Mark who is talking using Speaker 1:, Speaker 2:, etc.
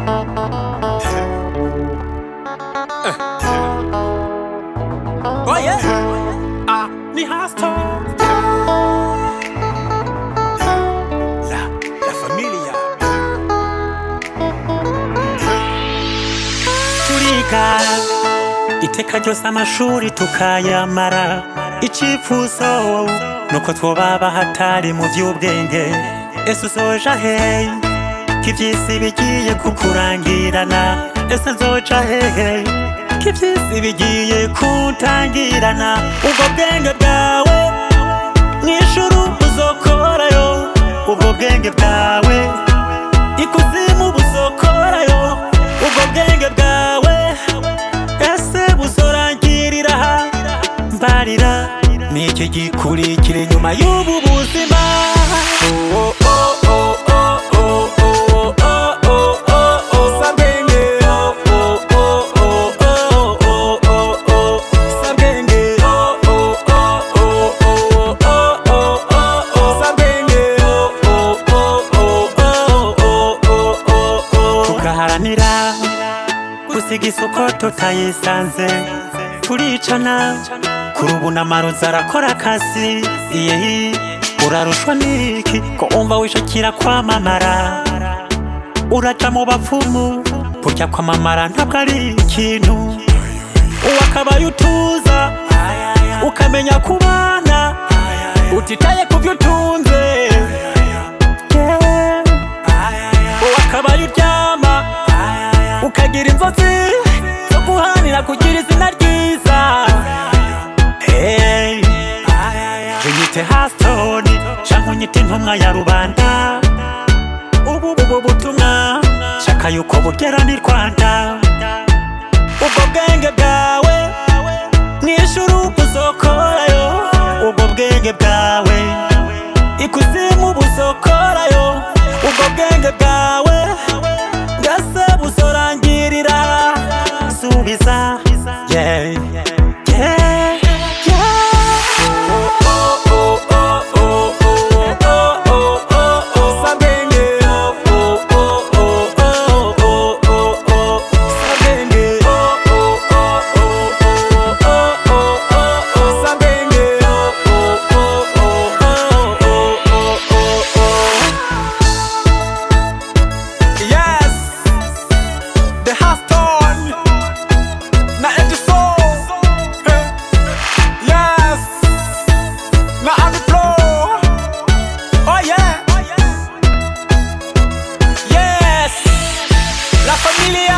Speaker 1: Oh yeah. Ah, ni hasta. La, la familia. Turiga iteka ryose amashuri tukayamara icyifuzo nuko twobaba hatari mu by'ubwenge ese uzoja hehe ko iby'isi bigiye kukurangirana ese nzoja hehe ko iby'isi bigiye kutangirana ubwo bwenge bwawe mw'ijuru uzokorayo ubwo bwenge bwawe ikuzimu buzokorayo ubwo bwenge bwawe ese buzorangirira aha mbarira ni iki gikurikira inyuma y'ubu buzima Oh, oh, oh, oh, oh, oh, oh, oh, oh, oh, Sabwenge. Oh, oh, oh, oh, oh, oh, oh, oh, Sabwenge. Oh, oh, oh, oh, oh, oh, oh, oh, oh, Sabwenge. Oh, oh, oh, oh, oh, oh, oh, oh, oh. tugaharanira gusiga isoko tutayisanze turicana kuri ubu n'amarozi arakora akazi iyehi urarushwa n'iki ko umva wishakira kwamamara uraca mu bapfumu burya kwamamara ntabwo ari ikintu uwakabaye utuza ukamenya kubana utitaye ku byo utunze Yeah. uwakabaye uryama ukagira inzozi zo guhanira kugira izina ryiza Hey. unyite hasitoni canke unyite intumwa ya rubanda ubu bubu butumwa shaka yuko bugera ni rwanda ubwo bwenge bwawe mw'ijuru buzokorayo ubwo bwenge bwawe ikuzimu buzokorayo ubwo bwenge bwawe mbese buzorangirira subiza yeah. Yeah. Yes, the Haston, na Edison. Yes, na on the floor. Oh yeah. Yes, la familia.